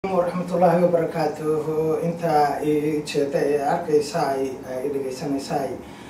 waraxmatullaahi wabarakaatuhu intaa jeeda ee arkaysa ay dhegeysanaysaay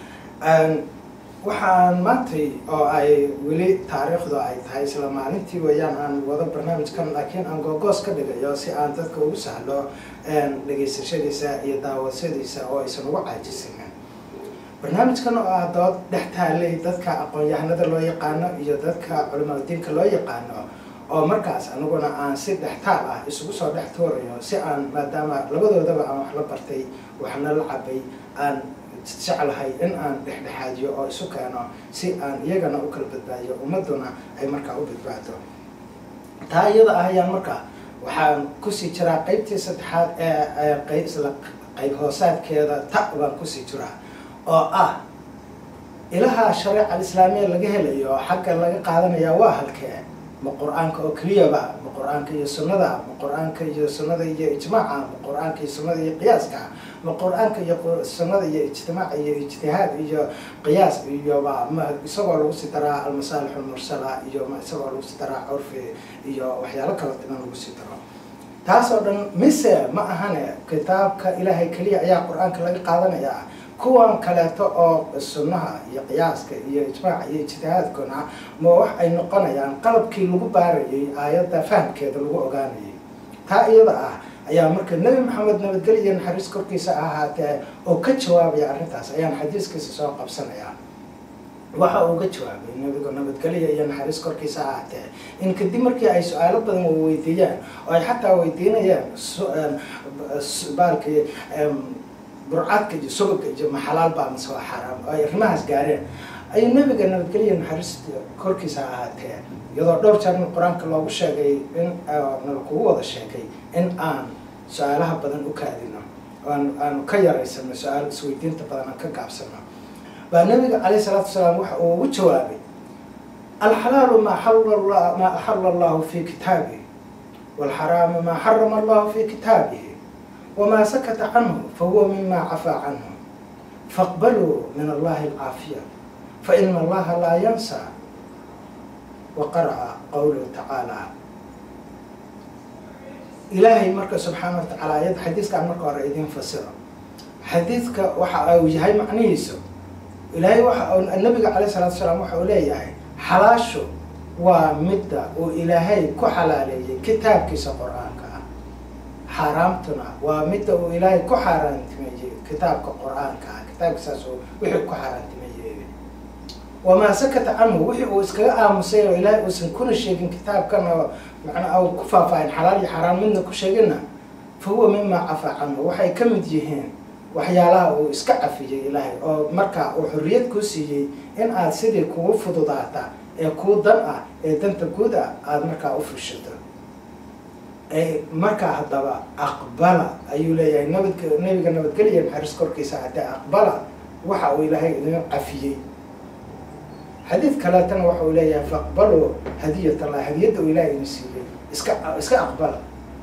waxaan maantay oo ay weli taariikhdu ay tahay isla maalintii weeyaan aan wado barnaamijkan laakiin aan googoos ka dhigayo si aan dadka ugu sahlo dhegeysashadiisa iyo daawashadiisa oo aysan ugu caajisanin barnaamijkan oo ah dood dhex taalay dadka aqoon-yahanada loo yaqaano iyo dadka culimadiinka loo yaqaano oo markaas aniguna aan si dhextaal ah isugu soo dhex tuurayo si aan maadaama labadoodaba aan wax la bartay waxna la cabay aan jeclahay in aan dhexdhexaadiyo oo isu keeno si aan iyagana u kala badbaadiyo ummaduna ay markaa u badbaado taa iyada ah ayaan markaa waxaan kusii jiraa qeybtii saddexaad ee qeyb isla qeyb hoosaadkeeda ta baan kusii jiraa oo ah ilaha shareeca alislaamiya laga helayo xagga laga qaadanaya waa halkee ma qur-aanka oo keliyaba ma qur-aanka iyo sunnada ma qur-aanka iyo sunnada iyo ijmaaca ma qur-aanka iyo sunnada iyo qiyaaska ma qur-aanka iyo sunnada iyo ijtimaac iyo ijtihaad iyo qiyaas iyoba ma isagoo lagu sii daraa almasaalix almursala iyo ma isagoo lagu sii daraa curfi iyo waxyaalo kala dhiman lagu sii daro taas oo dhan mise ma ahane kitaabka ilaahay keliya ayaa qur-aanka laga qaadanayaa kuwan kaleeto oo sunnaha iyo qiyaaska iyo ijmaaca iyo ijtihaadkuna ma wax ay noqonayaan qalabkii lagu baarayay aayadda fahamkeeda lagu ogaanayay taa iyada ah ayaa marka nebi maxamed nabadgelyo naxariis korkiisa ahaatee oo ka jawaabaya arrintaas ayaan xadiiskiisa soo qabsanayaa waxa uu ga jawaabay nabigu nabadgelyo iyo naxariis korkiisa ahaatee in kadib markii ay su-aalo badan weydiiyaan oo ay xataa weydiinayaan baalkii burcadka iyo subagka iyo maxalaal baa mase waa xaaraam oo ay arrimahaas gaareen ayuu nabiga nabadgelya naxariista korkiisa ahaatee iyadoo dhowr jeerna qur-aanka loogu sheegay in nala kugu wada sheegay in aan su-aalaha badan u kaadino oan aanu ka yaraysano su-aal isweydiinta badan aan ka gaabsano baa nabiga calayh salaatu wasalaam waxa uu ugu jawaabay alxalaalu maa xalla maa axala allahu fi kitaabihi walxaraamu maa xarama allahu fi kitaabihi wma sakata canhu fahuwa mima cafaa canhu faqbaluu min allahi alcaafiya faina allaha laa yansa wa qara'a qowluhu tacaala ilaahay marka subxaana wa tacaala ayad xadiiskaan marka hore idin fasiro xadiidka waxa uu yahay macnihiisu ilaahay waxa nabiga calayh salatu salaam waxa uu leeyahay xalaashu waa midda uu ilaahay ku xalaaleeyay kitaabkiisa qor-aanka xaaraamtuna waa midda uu ilaahay ku xaaraantimeeyey kitaabka qur-aanka ah kitaabkiisaas wixii ku xaaraantimeeyey wamaa sakata canhu wixii uu iskaga aamusay oo ilaahay uusan kuna sheegin kitaabkan oo macnaa u ku faahfaahin xalaal iyo xaaraan midna ku sheeginna fa huwa mimaa cafaa canhu waxay ka mid yihiin waxyaalaha uu iska cafiyey ilaahay oo markaa uu xorriyad kuu siiyey in aad sidii kugu fududaata ee kuu dan ah ee danta guud ah aada markaa u fushato markaa haddaba aqbala ayuu leeyahay nabadk nabiga nabadgelya naxariis korkiisa haddee aqbala waxa uu ilaahay idin cafiyey xadiid kaleetana waxa uu leeyahay faaqbaluu hadiyat allah hadiyadda uu ilahay idin siiyey iska iska aqbala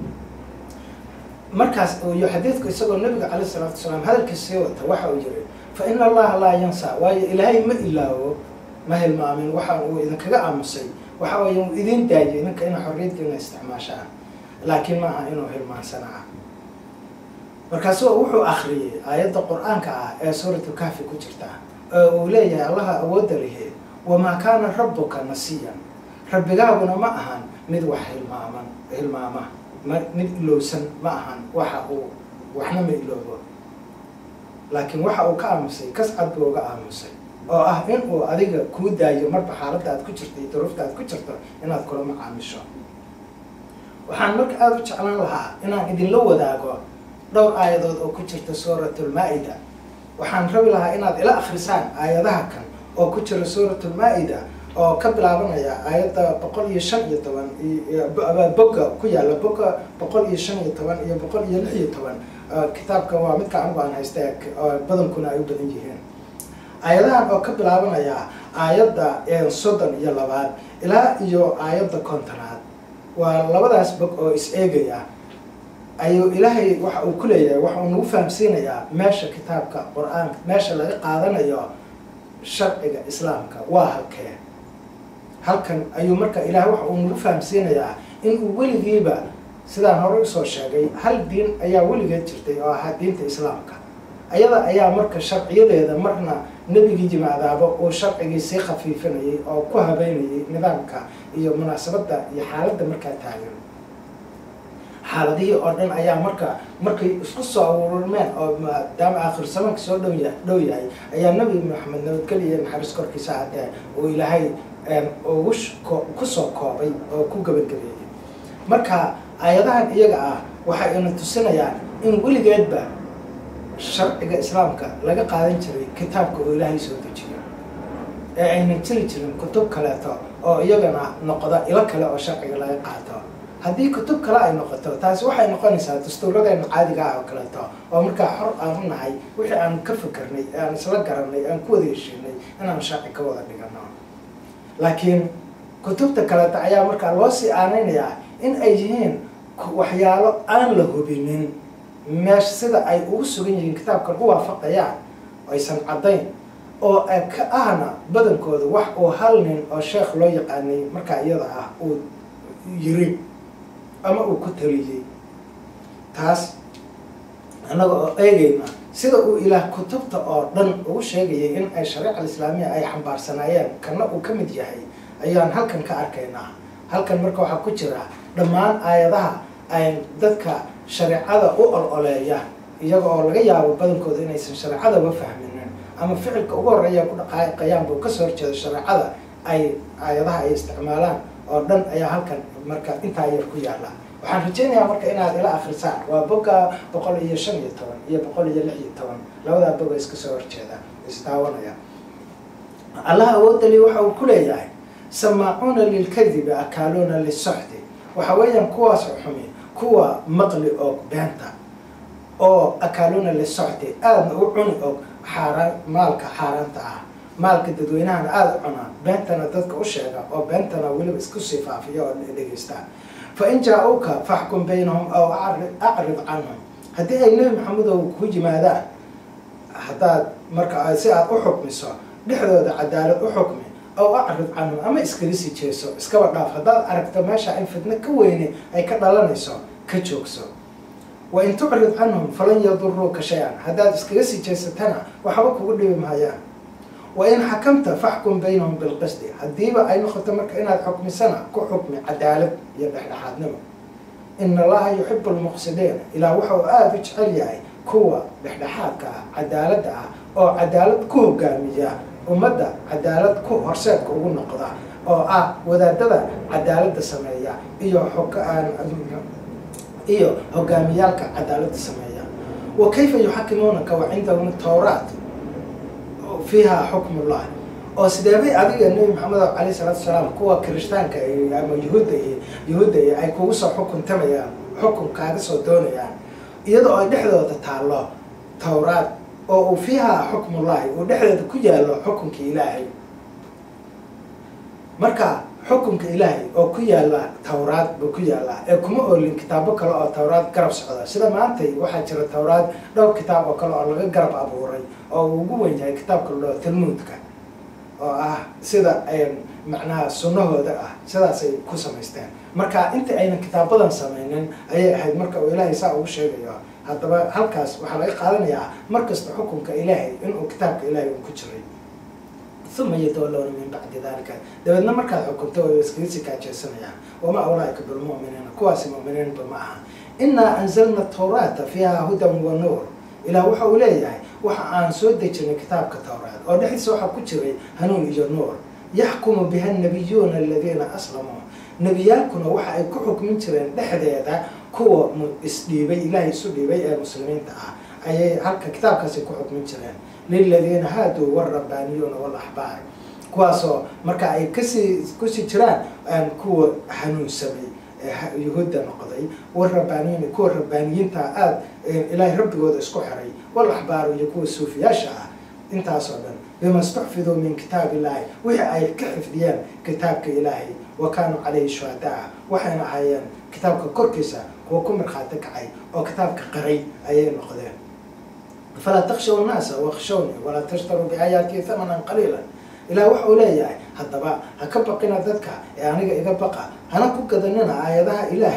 markaas iyo xadiidku isagoo nabiga calayh isalaatu wasalaam hadalkiisa sii wata waxa uu yiri fa ina allaha laa yansa waayo ilaahay ma ilaawo ma hilmaamin waxa uu idinkaga aamusay waxa weeye uu idin daayay idinka ina xorriyaddiina isticmaashaan laakiin maaha inuu hilmaansanaa markaasu wuxuu akriyey aayadda qur-aanka ah ee suuratulkahfi ku jirta oo uu leeyahay allaha awoodda lihi wamaa kaana rabbuka nasiyan rabbigaaguna ma ahan mid wax hilmaaman hilmaama ma mid ilowsan ma ahan waxa uu waxna ma iloobo laakiin waxa uu ka aamusay kascad buu uga aamusay oo ah in uu adiga kuu daayo marba xaaladda aad ku jirto iyo duruufta aad ku jirto inaad kula macaamisho waxaan marka aada u jeclaan lahaa inaan idinla wadaago dhowr aayadood oo ku jirta suuratulmaa-ida waxaan rabi lahaa inaad ila akrisaan aayadaha kan oo ku jira suuratulmaa-ida oo ka bilaabanaya aayadda boqol iyo shan iyo toban boga ku yaalla boga boqol iyo shan iyo toban iyo boqol iyo lix iyo toban kitaabkan waa midka anigu aan haysta badankuna ay u badan yihiin aayadahan oo ka bilaabanaya aayadda soddon iyo labaad ilaa iyo aayadda kontonaad waa labadaas bog oo is-eegaya ayuu ilaahay waxa uu ku leeyahay waxa uu nagu fahamsiinayaa meesha kitaabka qur-aanka meesha laga qaadanayo sharciga islaamka waa halkee halkan ayuu marka ilaahay waxa uu nagu fahamsiinayaa in uu weligiiba sidaan hore usoo sheegay hal diin ayaa weligeed jirtay oo ahaa diinta islaamka ayada ayaa marka sharciyadeeda marna nebigii yimaadaaba uu sharcigii sii khafiifinayay oo ku habeynayay nidaamka iyo munaasabadda iyo xaaladda markaa taagan xaaladihii oo dhan ayaa marka markay isku soo aruurmeen oo maadaama aakhir samanka soo dhow ya dhow yahay ayaa nebi maxamed nabadgeliya naxariis korkiisa haddee uu ilaahay ugu kusoo koobay oo ku gabagabeeyey marka aayadahan iyaga ah waxay ina tusinayaan in weligeedba sharciga islaamka laga qaadan jiray kitaabka oo ilaahay soo dejiyo ee aynan jiri jirin kutub kaleeto oo iyagana noqda ilo kale oo sharciga laga qaato haddii kutub kale ay noqoto taasi waxay noqonaysaa dastuuradeena caadiga ah oo kaleeto oo markaa xor aan u nahay wixii aan ka fikirnay aan isla garanay aan ku wada heshiinay inaan sharci ka wada dhigano laakiin kutubta kaleeto ayaa markaa loo sii aaneynayaa in ay yihiin waxyaalo aan la hubinin meesha sida ay ugu sugan yihiin kitaabkan u waafaqayaan aysan caddayn oo ka ahna badankooda wax uu hal nin oo sheekh loo yaqaanay markaa iyada ah uu yiri ama uu ku taliyey taas annaga oo eegayna sida uu ilaah kutubta oo dhan ugu sheegayay in ay shariica alislaamiya ay xambaarsanaayeen kana uu ka mid yahay ayaan halkan ka arkaynaa halkan marka waxaa ku jira dhammaan aayadaha ay dadka shareecada u ol-oleeya iyaga oo laga yaabo badankooda inaysan shareecadaba fahminin ama ficilka ugu horreeya ku dhaqaaqayaan buu kasoo horjeeda shareecada ay aayadaha ay isticmaalaan oo dhan ayaa halkan marka intaa yar ku yaala waxaan rajeynayaa marka inaad ila akrisaan waa boga boqol iyo shan iyo toban iyo boqol iyo lix iyo toban labadaa boga iska soo horjeeda isdaawanaya allah awoodali waxa uu ku leeyahay samaacuuna lilkadibi akaaluuna lisoxdi waxa weeyaan kuwaas xumi kuwa maqli og beenta oo akaaluuna lisocdi aadna u cuni og xaaraan maalka xaaraanta ah maalka dadweynahana aada u cunaa beentana dadka u sheega oo beentana weliba isku sii faafiya oo dhegeystaa fa in jaa-uka faxkum baynahum aw acrid canhum haddii ay nebi maxamedow ku yimaadaan haddaad marka si aad u xukmiso dhexdooda cadaalad u xukmi aw acrid canhum ama iskaga sii jeeso iskaba dhaaf haddaad aragto meesha in fitno ka weyne ay ka dhalanayso ka joogso wa in tucrid canhum falan yaduruuka shay-an haddaad iskaga sii jeesatana waxba kugu dhibi maayaan wa in xakamta faxkum baynahum bilqisdi haddiiba ay noqoto marka inaad xukmisana ku xukmi cadaalad iyo dhexdhexaadnimo ina allaha yuxibu lmuqsidiin ilaa waxa uu aada u jecel yahay kuwa dhexdhexaadka ah cadaaladda ah oo cadaalad ku hogaamiya ummadda cadaalad ku horseedka ugu noqda oo ah wadaadada cadaaladda sameeya iyo iyo hogaamiyaalka cadaaladda sameeya wa kayfa yuxakimuunaka wa cindahum tawraat fiiha xukmullah oo sideebay adiga nebi maxamed alayh salaatu salaam kuwa kirishtaanka ama yuhuudda iyo yuhuudda iyo ay kugu soo xukuntamayaan xukun kaaga soo doonayaan iyada oo ay dhexdooda taallo tawraad oo uu fiiha xukmullahi uu dhexdeeda ku yaallo xukunka ilaahay marka xukunka ilaahay oo ku yaalla tawraad buu ku yaallaa ee kuma oolin kitaabo kale oo tawraad garab socda sida maantay waxaa jira tawraad dhowr kitaab oo kale oo laga garab abuuray oo uu ugu weyn yahay kitaabka la dhao talmuudka oo ah sida macnaha sunnahooda ah sidaasay ku samaysteen marka inta aynan kitaabadan sameynin ayay ahayd marka uu ilaahay saa ugu sheegayo haddaba halkaas waxaa laga qaadanayaa markasta xukunka ilaahay inuu kitaabka ilaahay uu ku jiray uma yatawallawna min bacdi dalika dabeedna markaad xukunto way iskaga sii kaajeesanayaan wamaa ulaaika bilmu'miniina kuwaasi mu'miniinba ma aha inaa anzalna tawraata fiiha hudan wa nuur ilaah waxa uu leeyahay waxa aan soo dejinay kitaabka tawraat oo dhexdiisa waxaa ku jiray hanuun iyo nuur yaxkumu biha nabiyuuna aladiina aslamuu nebiyaalkuna waxa ay ku xukmin jireen dhexdeeda kuwa isdhiibay ilaahay isu dhiibay ee muslimiinta ah ayay halka kitaabkaasi ku xukmin jireen liladiina haaduu warabaaniyuuna walaxbaar kuwaasoo marka ay kasii kusii jiraan kuwa hanuunsamay yuhuudda noqday warabaaniyiin kuwa rabbaaniyiinta aada ilaahay rabbigooda isku xiray walaxbaaru iyo kuwa suufiyaasha ah intaasoo dhan bima stuxfiduu min kitaab illaahi wixii ay ka xifdiyeen kitaabka ilaahay wa kaanuu calayhi shuhadaa waxayna ahaayeen kitaabka korkiisa kuwa ku markhaati kacay oo kitaabka qaray ayay noqdeen falaa takshaw nnaasa wakshawni walaa tashtaruu biaayaatii hamanan qaliila ilaah waxa uu leeyahay haddaba ha ka baqina dadka ee aniga iga baqa hana ku gadanina aayadaha ilaahay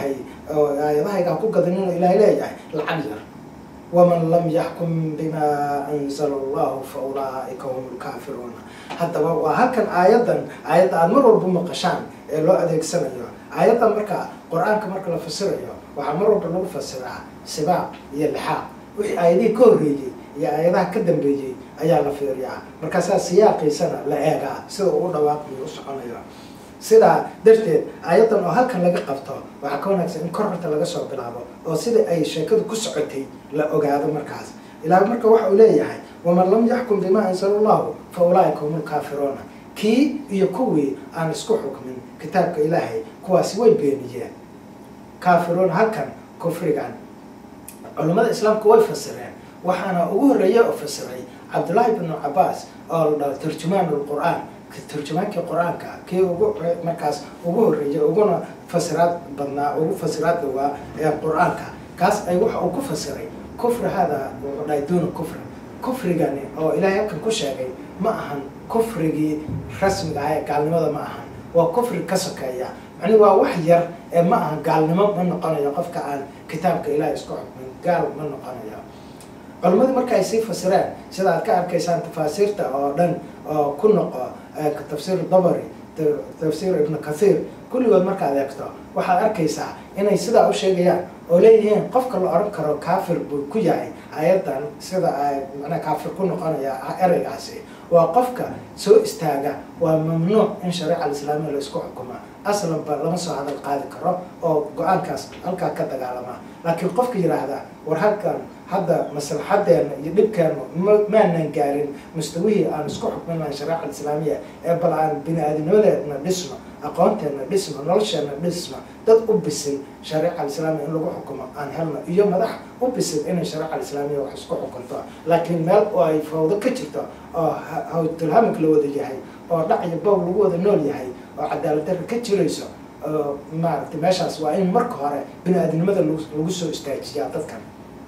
oo aayadahayga ha ku gadanin oo ilaahay leeyahay lacag yar waman lam yaxkum bima anzala allahu fa ulaaika hum lkaafiruuna haddaba waa halkan aayadan aayadda aada mar walba maqashaan ee loo adeegsanayo aayaddan marka qur-aanka marka la fasirayo waxaa mar walba lagu fasiraa sibaaq iyo lixaaq wixii aayadihii ka horreeyey iyo aayadaha ka dambeeyey ayaa la fiiriyaa markaasaa siyaaqiisana la eegaa sida uu dhawaaqayo u soconayo sidaa darteed aayaddan oo halkan laga qabto waxaa ka wanaagsan in kor horta laga soo bilaabo oo sida ay sheekadu ku socotay la ogaado markaas ilaa marka waxa uu leeyahay waman lam yaxkum bima anzala allahu fa ulaaika hum lkaafiruuna kii iyo kuwii aan isku xukmin kitaabka ilaahay kuwaasi way beeniyeen kaafiruun halkan kufrigan culammada islaamku way fasireen waxaana ugu horreeya oo fasiray cabdullaahi bnu cabaas oo la dhaho tarjumaan lqur-aan tarjumaankii qur-aanka kii ugu markaas ugu horreeyay uguna fasiraad badnaa ugu fasiraad dhowaa ee qur-aanka kaas ay waxa uu ku fasiray kufri hada wuxuu dhahay duuna kufri kufrigani oo ilaahay halkan ku sheegay ma ahan kufrigii rasmiga ah ee gaalnimada ma ahan waa kufri ka sokeeya macni waa wax yar ee ma ahan gaalnimo ma noqonayo qofka aan kitaabka ilaahay isku xukmin gaal ma noqonayo culimadii marka ay sii fasireen sida aad ka arkaysaan tafaasiirta oo dhan oo ku noqo tafsiir dabari tafsiir ibnu kathiir kulligood markaad eegto waxaad arkaysaa inay sidaa u sheegayaan oo leeyihiin qofka la odhan karo kaafir buu ku yahay ayadan sida ay macnaa kaafir ku noqonaya ereygaasi waa qofka soo istaaga waa mamnuuc in shareeca alislaamiya la isku xukuma aslanba lama soo hadal qaadi karo oo go-aankaas halkaa ka dagaalama laakiin qofka yidhaahda war halkan hadda maslaxadeena iyo dhibkeenu maanan gaarin mustawihii aan isku xukmin lahayn shareeca alislaamiya ee bal aan bini aadamnimadeedna dhisno aqoonteena dhisno nolosheena dhisno dad u bisil shareeca alislaamiya in lagu xukumo aan helno iyo madax u bisil inay shareeca alislaamiya wax isku xukunto laakiin meel oo ay fawdo ka jirto oo hawtulhamig la wada yahay oo dhac iyo bow lagu wada nool yahay oo cadaalad darra ka jirayso maaragtay meeshaas waa in marka hore bini aadamnimada lagu soo istaajiyaa dadkan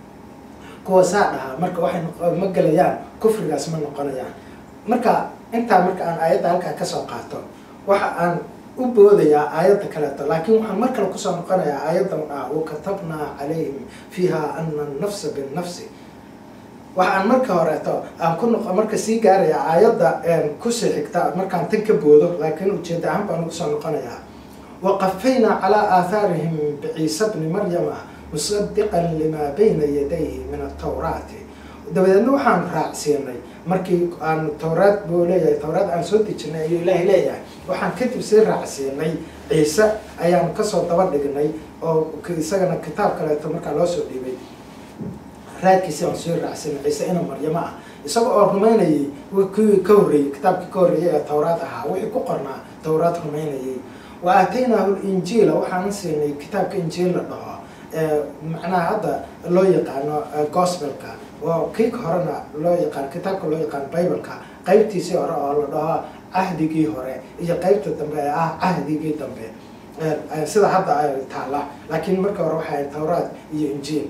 kuwa saa dhahaa marka waxay ma gelayaan kufrigaas ma noqonayaan marka intaa marka aan aayadda halkaa kasoo qaato waxa aan u boodayaa aayadda kaleeto laakiin waxaan mar kale kusoo noqonayaa aayaddan ah wakatabnaa calayhim fiiha ana annafsa binnafsi waxaan marka horeeto aan ku noq marka sii gaaraya aayadda kusii xigta markaan tan ka boodo laakiin ujeeda ahaan baan kusoo noqonayaa waqafaynaa calaa aathaarihim biciisa bni maryama musadiqan limaa bayna yadayhi min atawraati dabadeedna waxaan raacsiinay markii aan tawraad buu leeyahay tawraad aan soo dejinay ayuu ilaahay leeyahay waxaan kadib sii raacsiinay ciise ayaan kasoo daba dhignay oo isagana kitaab kaleeto markaa loo soo dhiibay raadkiisi aan sii raacsiinay ciise ina maryamo ah isaga oo rumaynayay kuwii ka horreeyey kitaabkii ka horreeyay ee tawraad ahaa wixii ku qornaa tawraad rumaynayay wa aataynaahu linjiila waxaana siinay kitaabka injiil la dhaho macnaha hadda loo yaqaano gospelka oo kii horena loo yaqaan kitaabka loo yaqaan bibleka qaybtiisii hore oo la dhaho cahdigii hore iyo qaybta dambe ee ah cahdigii dambe sida hadda ay taala laakiin marka hore waxay tawraad iyo injiil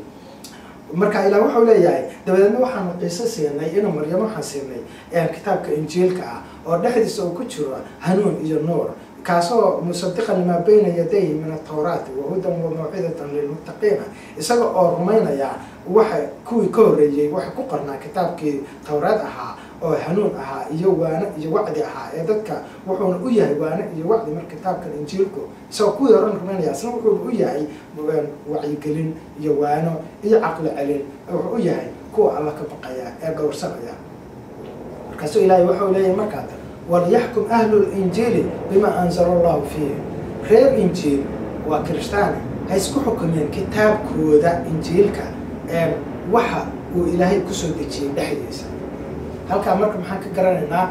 marka ilaah wuxuu leeyahay dabadeedna waxaanu ciise siinay ina maryamo waxaan siinay kitaabka injiilka ah oo dhexdiisa uu ku jiro hanuun iyo nuur kaasoo musadiqan limaa bayna yadayhi min atawraati wahudan wa mawcidatan lilmuttaqiina isaga oo rumaynaya waxa kuwii ka horreeyey waxa ku qornaa kitaabkii tawraad ahaa oo hanuun ahaa iyo waano iyo wacdi ahaa ee dadka wuxuuna u yahay waano iyo wacdi mar kitaabkan injiilku isagoo kuwii horan rumaynaya isna wuxuuna u yahay wacyigelin iyo waano iyo caqli celin wuxuu u yahay kuwa alla ka baqaya ee gowrsanaya markaasuu ilaahay wuxuu leeyahay markaa walyaxkum ahlu linjiili bima anzala allahu fiihi reer injiil waa kirishtaani ha isku xukumeen kitaabkooda injiilka waxa uu ilaahay kusoo dejiyey dhexdiisa halkaa marka maxaan ka garanaynaa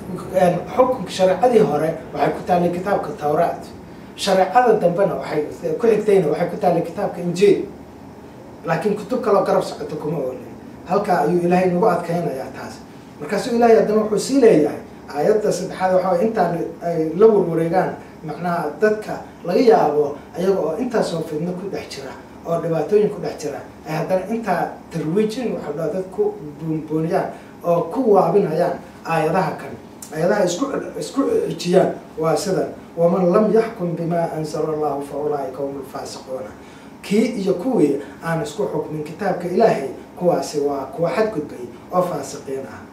xukunka shareecadii hore waxay ku taallay kitaabka tawraat shareecada dambena waxay ku xigtayna waxay ku taallay kitaabka injiil laakiin kutub kaloo garab socoto kuma oolin halkaa ayuu ilaahay nagu adkaynayaa taas markaasuu ilaahay haddana wuxuu sii leeyahay aayadda saddexaad waxaa intaan ay la warwareegaan macnaha dadka laga yaabo ayaga oo intaasoo fidno ku dhex jira oo dhibaatooyin ku dhex jira ay haddana intaa tarwiijin waxaa dhaa dad ku boonbooniyaan oo ku waabinayaan aayadaha kan aayadaha isku isku cijiyaan waa sidan waman lam yaxkum bimaa anzala allahu fa ulaaika hum lfaasiquuna kii iyo kuwii aan isku xukmin kitaabka ilaahay kuwaasi waa kuwa xadgudbay oo faasiqiin ah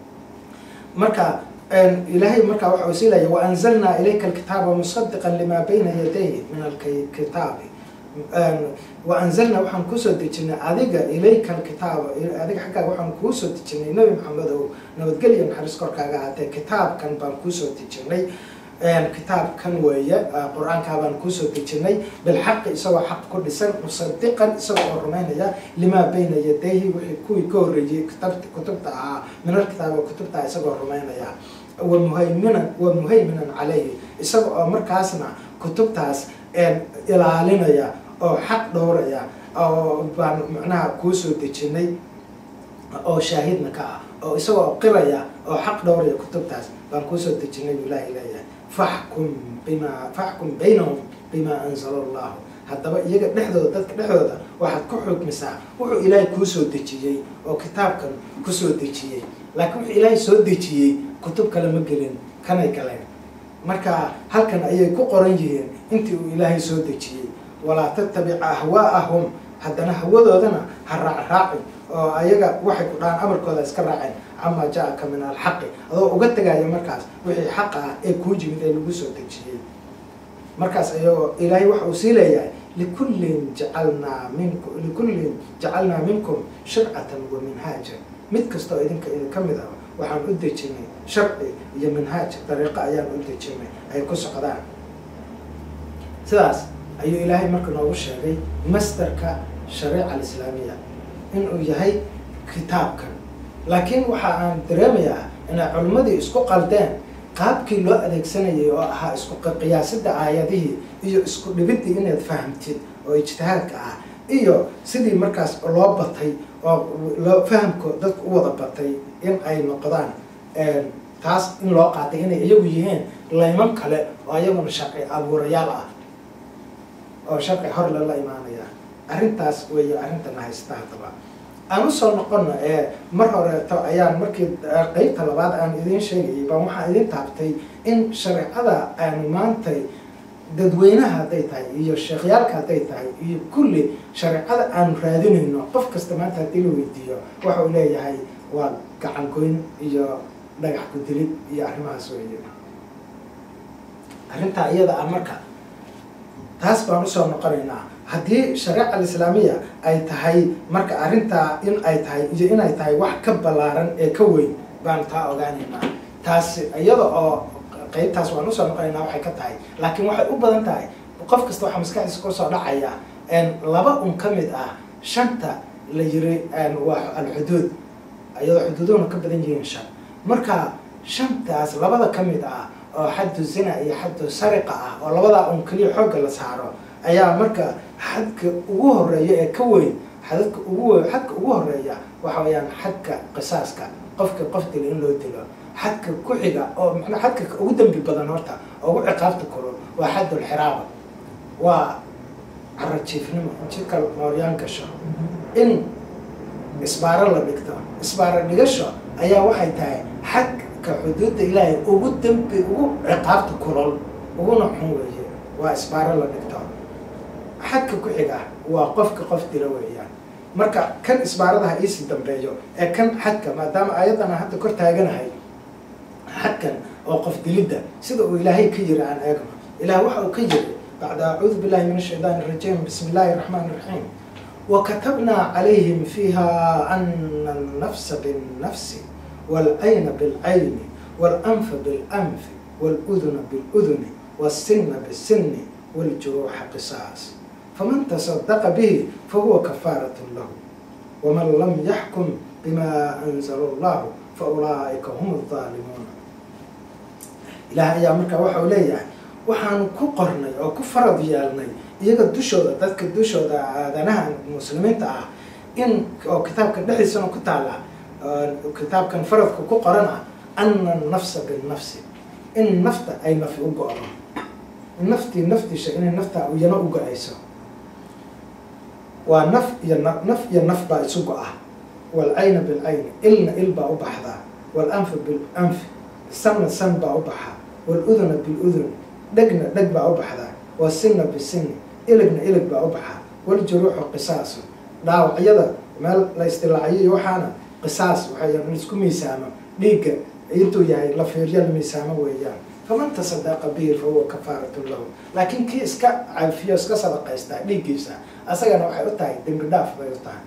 marka ilaahay markaa waxa uu sii leeya waanzalnaa ilayka alkitaaba musadiqan limaa bayna yadayhi min alkitaabi waanzalnaa waxaan kuusoo dejinay adiga ilayka alkitaaba adiga xaggaaga waxaan kuusoo dejinay nebi maxamedow nabadgelya naxariis korkaaga ahaatee kitaabkan baan kuusoo dejinay kitaabkan weeye qur-aankaa baan kuusoo dejinay bilxaqi isagoo xaq ku dhisan musadiqan isaga oo rumaynaya limaa bayna yadayhi wixii kuwii ka horreeyey kitabt kutubta ahaa minal kitaaba kutubta isagoo rumaynaya wa muhayminan wa muhayminan calayhi isaga oo markaasna kutubtaas ilaalinaya oo xaq dhowraya oo baan macnaha kuusoo dejinay oo shaahidna ka ah oo isagoo qiraya oo xaq dhowraya kutubtaas baan kuusoo dejinay buu ilaahay leeyahay faxkum bimaa faxkum baynahum bimaa anzala allahu haddaba iyaga dhexdooda dadka dhexdooda waxaad ku xukmisaa wuxuu ilaahay kuusoo dejiyey oo kitaabkan kusoo dejiyey laakiin wuxuu ilaahay soo dejiyey kutub kale ma gelin kanay galeen marka halkan ayay ku qoran yihiin intii uu ilaahay soo dejiyey walaa tattabic ahwaa'ahum haddana hawadoodana ha raacraacin oo ayaga waxay ku dhahaan amarkooda iska raaceen camaa jaa-aka min alxaqi adoo uga tegaya markaas wixii xaqa ah ee kuu jimid ee lagu soo dejiyey markaas ayagoo ilaahay waxa uu sii leeyahay likullin jacalnaa minku likullin jacalnaa minkum shircatan wa minhaajan mid kastoo idinka idinka mid ah waxaan u dejinay sharci iyo minhaaj dariiqo ayaan u dejinay ay ku socdaan sidaas ayuu ilaahay marka noogu sheegay masdarka shariica alislaamiya inuu yahay kitaabkan laakiin waxa aan dareemayaa inay culimmadii isku qaldeen qaabkii loo adeegsanayay oo ahaa isku qiyaasida aayadihii iyo isku dhibidii inaad fahamtid oo ijtihaadka ah iyo sidii markaas loo batay oo loo fahamko dadku u wada batay in ay noqdaan taas in loo qaatay inay iyagu yihiin layman kale oo ayaguna sharci abuurayaal ah oo sharci hor lala imaanaya arrintaas weeye arrintana haysta haddaba aan usoo noqono ee mar horeeto ayaan markii qeybta labaad aan idiin sheegayay baan waxaan idin taabtay in shareecada aanu maantay dadweynaha hadday tahay iyo sheekhyaalka hadday tahay iyo kulli shareecada aanu raadinayno qof kasta maanta haddii la weydiiyo waxa uu leeyahay waa gacan goyn iyo dhagax ku-dilid iyo arrimahaas weeye arrintaa iyada ah marka taas baan usoo noqonaynaa haddii shareeca alislaamiya ay tahay marka arrintaa in ay tahay iyo inay tahay wax ka ballaaran ee ka weyn baan taa ogaanaynaa taasi iyada oo qeybtaas waan usoo noqonaynaa waxay ka tahay laakiin waxay u badan tahay qof kasta waxaa maskaxdiisa kusoo dhacaya laba un ka mid ah shanta la yiri waa alxuduud iyadoo xuduuduhuna ka badan yihiin shan marka shantaas labada ka mid ah oo xaddu zina iyo xaddu sariqa ah oo labadaa un keliya xoogga la saaro ayaa marka xadka ugu horeeya ee ka weyn xadadka ugu weyn xadka ugu horeeya waxa weeyaan xadka qisaaska qofka qof dila in loo dilo xadka ku xiga oo macnaa xadka ugu dambi badan horta oo ugu ciqaabta kulul waa xaddul xiraaba waa carajiifnimo jidka mooryaan gasho in isbaaro la dhigto isbaaro dhigasho ayaa waxay tahay xadka xuduudda ilaahay ugu dambi ugu ciqaabta kulol uguna xun weeye waa isbaaro la dhigto xadka ku xiga waa qofka qof dila weeyaan marka kan isbaaradaha iisii dambeeyo ee kan xadka maadaama ayaddana hadda kor taaganahay xadkan oo qof dilidda sida uu ilaahay ka yiri aan eegno ilaah waxa uu ka yiri bacda acuudu billahi min ashaytaan irajiim bismi illaahi raxmaan iraxiim wakatabnaa calayhim fiiha ana alnafsa binnafsi waalcayna bilcayni waalanfa bilanfi waaluduna biluduni والسن بالسن والجروح قصاص فمن تصدق به فهو كفارة له ومن لم يحكم بما أنزل الله فأولئك هم الظالمون إله ayaa markaa waxa uu leeyahay waxaanu ku qornay oo ku farad yeelnay iyaga dushooda dadka dushooda aadanaha muslimiinta ah in oo kitaabkan dhexdiisana ku taala kitaabkan faradka ku qoran ah ana nafsa binnafsi in nafta ay nafi u go-do naftii naftiisha inay naftaa iyana u go-ayso waa naf iyo naf iyo naf baa isu go-ah waalcayna bilcayni ilna il baa u baxdaa waalanfa bilanfi sanna san baa u baxa waaluduna biluduni dhegna dheg baa u baxdaa waasinna bisinni iligna ilig baa u baxa waljuruuxu qisaasu dhaawacyada meel la isdilaaciyo iyo waxaana qisaas waxay in isku miisaamo dhiigga intuu yahay la fiiryo la miisaamo weeyaan faman tasadaqa bihi fa huwa kafaaratu lahu laakiin kii iska cafiyo iska sadaqaystaa dhiiggiisa asagana waxay u tahay dembi dhaaf bay u tahay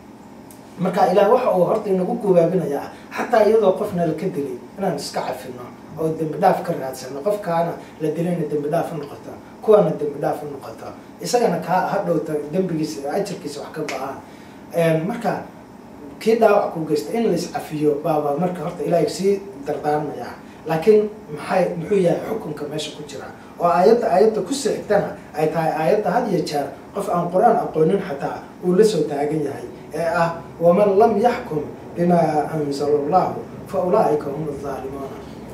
marka ilaah waxa uu horta inagu gubaabinayaa xataa iyadoo qofna la ka dilay inaan iska cafino oo dembi dhaaf ka raadsano qofkaana la dilayna dembi dhaaf u noqoto kuwana dembi dhaaf u noqoto isagana kaa hadhowta dembigiisa ajarkiisa wax ka go-aan marka kii dhaawac ku geysta in lais cafiyo baaba marka horta ilaahay sii dardaarmayaa laakiin maxay muxuu yahay xukunka meesha ku jira oo aayadda aayadda kusii xigtana ay tahay aayadda had iyo jeer qof aan qur-aan aqoonin xataa uu la soo taagan yahay ee ah waman lam yaxkum bimaa anzala allahu fa ulaaika hum azaalimuuna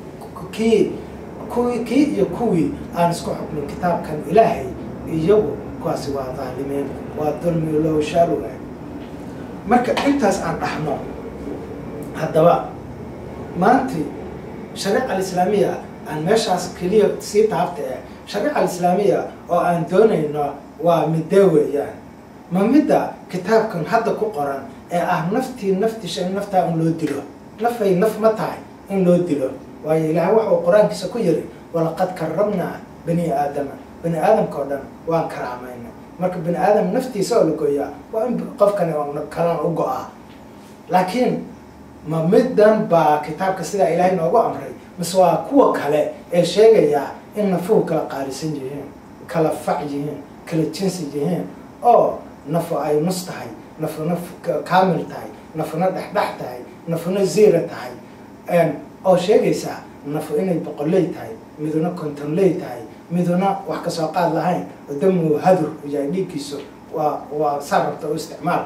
kii kuwii kii iyo kuwii aan isku xukmin kitaabkan ilaahay iyagu kuwaasi waa dhaalimiin waa dulmi low shaalu ah marka intaas aan dhaxno haddaba maanti shariica alislaamiya aan meeshaas keliya sii taabta eh shariica alislaamiya oo aan doonayno waa midee weeyaan ma midda kitaabkan hadda ku qoran ee ah naftii naftisha in naftaa in loo dilo nafay naf ma tahay in loo dilo waayo ilaahay waxa uu qur-aankiisa ku yiri walaqad karramnaa bani aadama bani aadamka oo dhan waan karaamayna marka bani aadam naftiisa oo la gooyaa waa in qofkani kalan u go-aa laakiin ma middan baa kitaabka sidaa ilaahay noogu amray mise waa kuwa kale ee sheegaya in nafuhu kala qaalisan yihiin kala fac yihiin kala jinsi yihiin oo nafu ay nus tahay nafu naf kaamil tahay nafuna dhexdhex tahay nafuna ziira tahay oo sheegaysaa nafu inay boqoley tahay miduna kontonley tahay miduna wax kasoo qaad lahayn damu hadur yahay dhiiggiisu waa waa saa rabta u isticmaal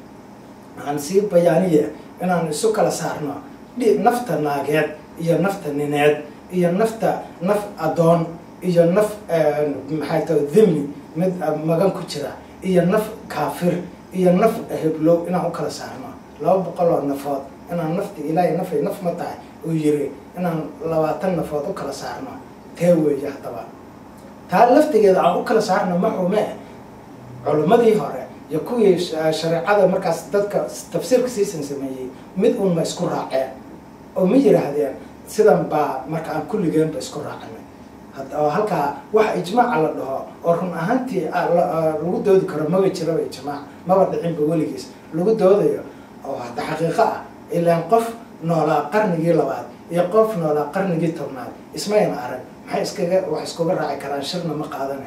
aan sii bayaaniya inaan isu kala saarno nafta naageed iyo nafta nineed iyo nafta naf adoon iyo naf maxay tahay dhimmi mid magan ku jira iyo naf kaafir iyo naf heblow inaan u kala saarno laba boqol oo nafood inaan nafta ilaahay nafay naf ma tahay uu yiri inaan labaatan nafood u kala saarno tee weeye haddaba taa laftigeeda aan u kala saarno ma xume culimmadii hore iyo kuwii shareecada markaas dadka tafsiirka siisan sameeyey mid un ma isku raaceen oo ma yiraahdeen sidan baa marka aan kulligeenba isku raacanay oo halkaa waxa ijmaaca la dhaho oo run ahaantii lagu doodi karo maba jiraba ijmaac maba dhicinba weligiis lagu doodayo oo hadda xaqiiqo ah ilaan qof noolaa qarnigii labaad iyo qof noolaa qarnigii tobnaad ismayna arag maxay iskaga wax iskuga raaci karaan shirna ma qaadana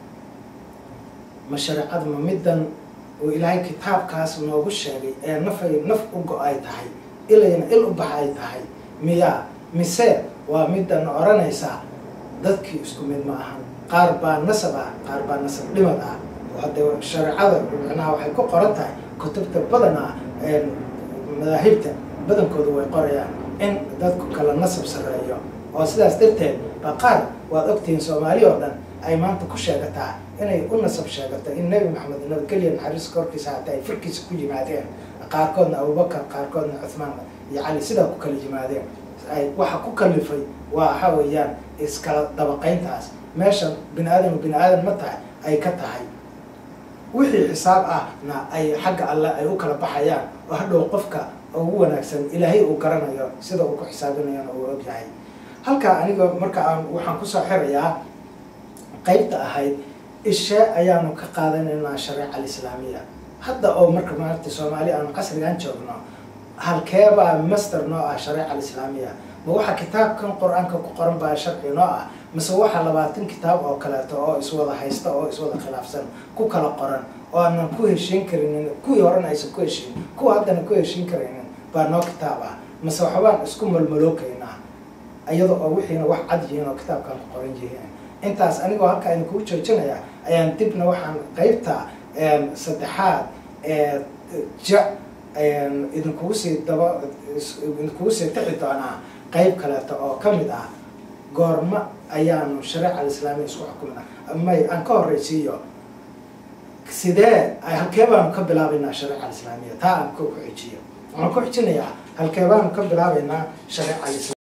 ma shareecada ma middan uu ilaahay kitaabkaas noogu sheegay ee nafay naf u go-ay tahay ilayna il u baxa ay tahay miyaa mise waa middan odhanaysaa dadkii isku mid ma ahan qaar baa nasab ah qaar baa nasab dhimad ah hadde shareecada micnaha waxay ku qoran tahay kutubta badana madaahibta badankooda way qorayaan in dadku kala nasab sarreeyo oo sidaas darteed baa qaar waad ogtihiin soomaali oo dhan ay maanta ku sheegataa inay u nasab sheegato in nebi maxamed nabadgelya naxariiska korkiisa haatee ay firkiisa ku yimaadeen qaarkoodna abubakar qaarkoodna cuthmaan iyo cali sidaa ku kala yimaadeen ay waxa ku kalifay waa waxa weeyaan iskala dabaqayntaas meeshan bini aadam bini aadan ma tahay ay ka tahay wixii xisaab ahna ay xagga alle ay u kala baxayaan oo hadhow qofka ugu wanaagsan ilaahay uu garanayo sida uu ku xisaabinayana uu og yahay halkaa aniga marka aan waxaan kusoo xirayaa qeybta ahayd ishe ayaanu ka qaadanaynaa shareeca alislaamiya hadda oo marka maaragta soomaali aanu casrigan joogno halkeebaa master noo ah shareeca alislaamiya ma waxa kitaabkan qur-aanka ku qoran baa sharci noo ah mise waxa labaatan kitaab oo kaleeto oo iswada haysta oo iswada khilaafsan ku kala qoran oo aanan ku heshiin karinin kuwii horena aysan ku heshiin kuwa haddana ku heshiin karaynin baa noo kitaab ah mise waxbaan isku malmalookaynaa iyada oo wixiina wax cad yihiin oo kitaabkan ku qoran yihiin intaas anigoo halkaa idinkugu joojinaya ayaan dibna waxaan qeybta saddexaad ee ja idinkugu sii daba idinkugu sii tixi doonaa qeyb kaleeto oo ka mid ah goorma ayaanu shareeca alislaamiya isku xukumna may aan ka horreysiiyo sidee halkee baanu ka bilaabaynaa shareeca alislaamiya taa aan ku xujiyo waxaan ku xujinayaa halkee baanu ka bilaabaynaa shareeca alislaamiya